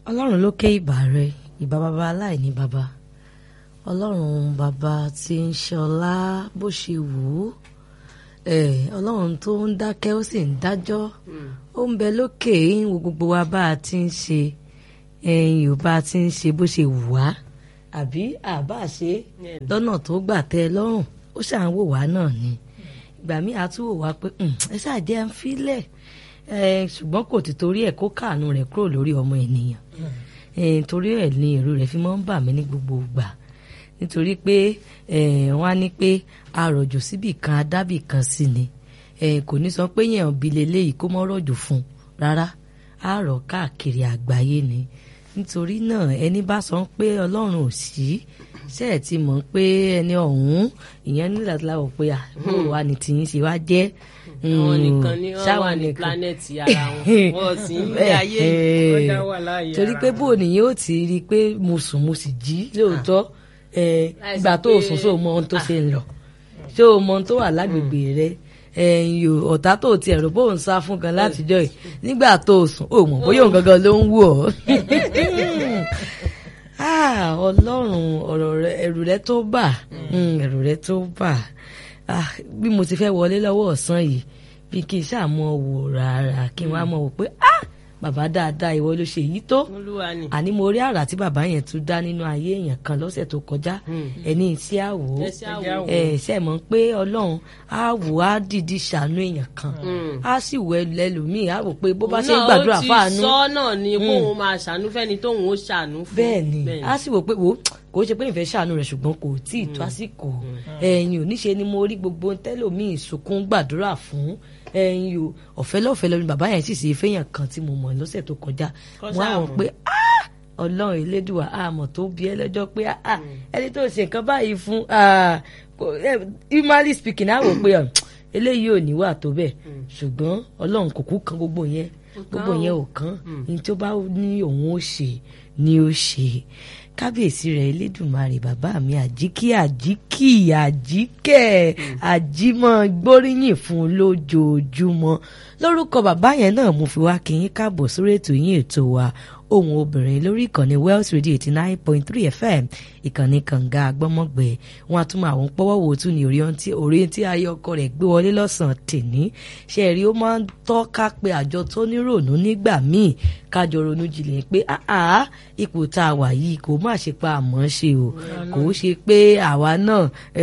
ọlọ́run ló ké ìbà rẹ ìbà bàbá aláìní bàbá ọlọ́run bàbá tí ń ṣọlá bó ṣe wù ú ọlọ́run tó ń dákẹ́ ó sì ń dájọ́ ó ń bẹ lókè ń wo gbogbo wa bá a ti ń ṣe ẹ̀yìn ò bá a ti ń ṣe bó ṣe wù wá àbí àbá ṣe lọ́nà tó gbà tẹ́ ẹ lọ́rùn ó ṣà ń wò wá náà ni ìgbà míì a tún wò wá pé ẹ ṣàjẹ́ ń filẹ̀ ṣùgbọ́n kò ti torí ẹ̀ kó káàánú rẹ̀ kúrò lórí ọmọ ènìyàn torí ẹ̀ ni èrò rẹ̀ fi máa ń bà mí ní gbogbo ìgbà nítorí pé wọ́n á ní pé àròjò síbì kan adábì kan sí ni kò ní sọ pé yẹn òbí leléyìí kó mọ́ rọ̀jò fún rárá àárọ̀ káàkiri àgbáyé ni nítorí náà ẹni bá sọ pé ọlọ́run ò sí ṣe ẹ̀ ti mọ̀ pé ẹni ọ̀hún ìyẹn nílẹ̀ tí láwọ̀ pé àbúrò wa ni tìyín ṣe wá jẹ́ àwọn nìkan ní wọn wà ní planẹ̀tì ara wọn wọn sì ń gbé ayé ọjà wà láàyè ara torí pé bó nìyẹn ó ti rí i pé mo sùn mo sì jí lóòótọ́ ìgbà tó o sùn sóò mọ ohun tó ṣe ń lọ ṣé o mọ ohun tó wà lágbègbè rẹ ẹ̀yìn ọ̀tá tó ti ẹ̀rọ bó ń sá fún gan látijọ́ yìí nígbà tó o sùn ó mọ̀ bóyá òun gangan ló ń wù ọ́ ọlọ́run ọ̀rọ̀ ẹ̀rù rẹ tó bà ẹ̀rù rẹ tó bà bí mo ti fẹ́ wọlé lọ́wọ́ ọ̀sán yìí bí kí n ṣàmọ́ wò rárá kí n wá mọ̀ wò pé bàbá dáadáa ìwọ ló ṣe èyí tó àní mo rí àrà tí bàbá yẹn tún dá nínú ayé èèyàn kan lọ́sẹ̀ tó kọjá ẹni tí a wò ó ẹ ṣe mọ̀ pé ọlọ́run á wò á dìdí ṣàánú èèyàn kan á sì wọ ẹlòmíì á wò pé bó bá ṣe ń gbàdúrà fáànù. náà ó ti sọ náà ni kóun máa ṣàánú fẹ́ni tóun ó ṣàánú fún. bẹ́ẹ̀ ni á sì wò pé wò kò ṣe pé ìfẹ́ ṣàánú rẹ̀ ṣùgbọ́n kò tí ì tó àsìkò ẹ̀yìn oníṣe ni mo rí gbogbo tẹ́lòmíì sunkún gbàdúrà fún ẹyin o ọ̀fẹ́ lọ́fẹ́ lọ́ni bàbá yẹn sì ṣe fẹ́yàn kan tí mo mọ̀ lọ́sẹ̀ tó kọjá mo á wọ̀ pé ọlọ́run elédùà àmọ̀ tó bí ẹ lọ́jọ́ pé ẹni tó ṣe nǹkan báyìí fún humanly speaking á wò pé eléyìí ò níwà tó bẹ́ẹ̀ ṣùgbọ́n ọlọ́run kò kú kan gbogbo yẹn gbogbo yẹn ò kán ní tó bá ní òun ó ṣe ni ó ṣe kábíyèsí rẹ̀ elédùnmarè bàbá mi àjíkí àjíkí àjíkẹ́ àjímọ́ gbóríyìn fún lójoojúmọ́ lórúkọ bàbá yẹn náà mo fi wá kí yín káàbọ̀ sórí ètò yín ètò wa ohun obìnrin lórí ìkànnì Wells Radio eighty nine point three FM ìkànnì kànga agbọ́mọ̀gbẹ́ wọn a tún máa àwọn pọ́wọ́ wò tún ní orí tí ayé ọkọ rẹ̀ gbé wọlé lọ́sàn-án tèní ṣe rí ó máa ń tọ́ka pé àjọ tó nírònú nígbà míì kájọ ronú jinlẹ̀ pé àá ipò tá a wà yìí kò má ṣe pa àmọ́ ṣe o kò ṣe pé àwa náà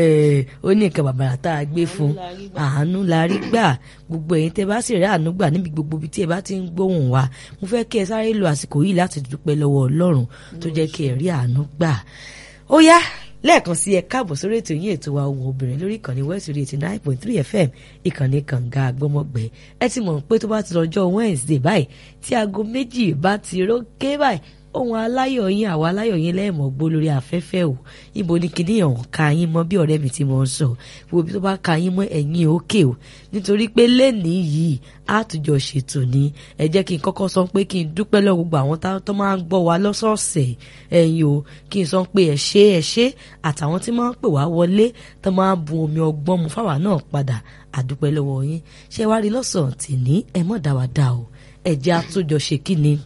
ó ní nǹkan bàbàrà tá a gbé fún àánú la rí gbà gbogbo ẹ̀yin tẹ́ bá sì rí àánú gbà níbi gbogbo ibi tí ẹ bá ti ń gbóhùn wa mo fẹ́ kí ẹ sáré lo àsìkò yìí láti dúpẹ́ lọ́wọ́ Ọlọ́run tó jẹ́ kí ẹ rí àánú gbà ó yá lẹ́ẹ̀kan sí ẹ káàbọ̀ sórí ètò yín ètò wa ohun obìnrin lórí ìkànnì West Radio eighty nine point three FM ìkànnì kànga àgbọ́mọgbẹ́ ẹ ti mọ̀ pé tó bá ti lọ́jọ́ Wednesday báyìí tí aago méjì bá ti rókè báyìí ohun aláyọ̀ yín àwa aláyọ̀ yín lẹ́ẹ̀mọ́ gbó lórí afẹ́fẹ́ o ibo ni kìíní ọ̀hún ka yín mọ́ bí ọ̀rẹ́ mi ti mọ̀ ń sọ wo bí tó bá ka yín mọ́ ẹ̀yìn òkè o nítorí pé lẹ́nìí yìí àtúnjọ ṣètò ni ẹ jẹ́ kí n kọ́kọ́ sọ pé kí n dúpẹ́ lọ́wọ́ gbogbo àwọn tó máa ń gbọ́ wa lọ́sọ̀ọ̀sẹ̀ ẹ̀yin o kí n sọ pé ẹ ṣé ẹ ṣé àtàwọn tí máa ń pè wá wọlé tó máa ń bu omi ọgbọ́n mu fáwa náà padà àdúpẹ́ lọ́wọ́ yín ṣé wá rí lọ́sàn-án tì ní ẹ mọ̀ dá wa dá o ẹ̀jẹ̀ àtúnjọṣe kí ni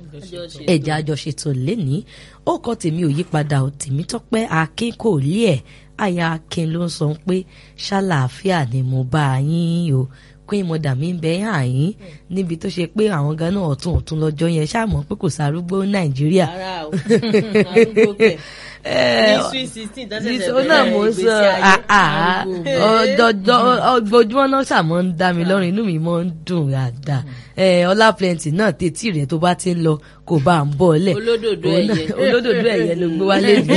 ẹ̀jẹ̀ àjọṣetò lẹ́ni ó kọ́ tèmi ò yípadà ò tèmi tọ́pẹ́ akin kò lé ẹ̀ àyà akin ló ń sọ pé ṣàlàáfíà ni mo bá yín o queen mother mi ń bẹ hàn yín níbi tó ṣe pé àwọn gan náà ọ̀tún ọ̀tún lọ́jọ́ yẹn ṣàmọ́ pé kò sárúgbó nàìjíríà. rárá o arúgbó kẹ ní sweet sixteen tó ṣẹ̀ṣẹ̀ bẹ̀rẹ̀ ìgbésí ayé ọjọjọ ojoojúmọ́ náà ṣàmọ́ ń dá mi lọ́rùn inú mi mọ́ ń dùn dáadáa ọlá plenty náà tètí rẹ̀ tó bá ti ń lọ kò bá ń bọ̀ lẹ̀ olódòdó ẹ̀yẹ olódòdó ẹ̀yẹ ló gbé wálé mi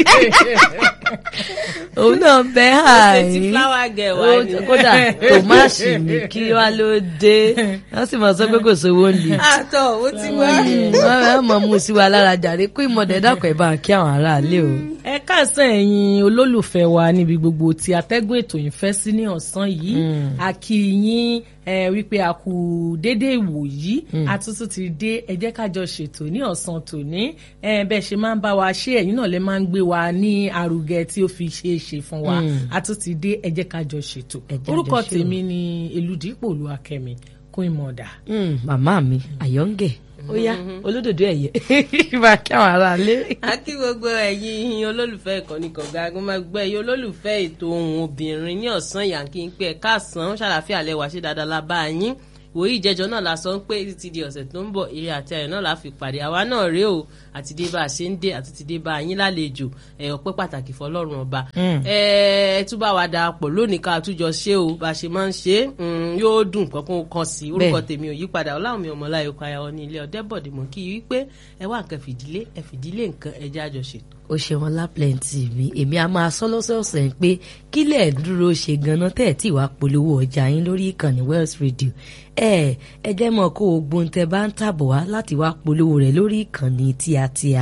òun náà bẹ àárín kódà tòmáṣì mi kí wá ló dé wọ́n sì máa sọ pé kò sówó ń lè. àtọ̀ ó ti wá. wọ́n mọ̀ mú sí wa lára jàre kó ìmọ̀dé dàpọ̀ ẹ̀ bá kí àwọn aráalé o. ẹ káàsán ẹ̀yin olólùfẹ́ wa níbi gbogbo tí atẹ́gùn ètò yìí fẹ́ sí ní ọ̀sán yìí a kí yín ẹ wípé a kú dédé ìwò yìí àtúntò ti dé ẹ jẹ́ ká jọ ṣètò ní ọ̀sán tòní ẹ bẹ́ẹ̀ ṣe máa ń bá wa ṣe ẹ̀yin náà lè máa ń gbé wa ní arugẹ tí ó fi ṣe é ṣe fún wa àtúntò ti dé ẹ jẹ́ ká jọ ṣètò orúkọ tèmi ni Elúdìpọ̀ Olúwakẹ́mi Queen Mother. màmá mi àyọ̀ǹgẹ̀ ó yá olódòdó ẹ̀yẹ máa kí àwọn ará lé. a kí gbogbo ẹ̀yin olólùfẹ́ ìkànnì kọ̀ọ̀gá agbọ́nmágbẹ́ ẹ̀yin olólùfẹ́ ètò ohun obìnrin ní ọ̀sán yànkí ń pẹ́ káàsán ṣàlàfíà lẹ́wà ṣe dáadáa la bá yín wòye ìjẹjọ náà la sọ ń pé títí di ọ̀sẹ̀ tó ń bọ̀ eré àti ayọ̀ náà la fi pàdé àwa náà rèé o àti dé bá a ṣe ń dé àti ti dé bá a yín lálejò ẹ ọpẹ́ pàtàkì fọ́lọ́run ọba ẹ ẹ tún bá wa darapọ̀ lónìí ká túnjọ ṣe o bá a ṣe máa ń ṣe yóò dùn kankan kan sí orúkọ tèmi ò yípadà ọláwùmí ọmọláyò kayọ ní ilé ọdẹbọdè mọ kí wípé ẹ wá nǹkan fìdílé ẹ fìdílé nǹkan ẹ jẹ́ àjọṣètò ó ṣe wọn lápẹ̀ǹtì mi èmi a máa sọ lọ́sọ̀ọ̀sẹ̀ pé kílẹ̀ dúró ṣe ganan tẹ̀ tí wàá polówó ọjà yín lórí ìkànnì Wells Radio ẹ ẹ jẹ́ mọ̀ kó o gbóhùn tẹ bá ń tàbọ̀ wá láti wá polówó rẹ̀ lórí ìkànnì tíatíá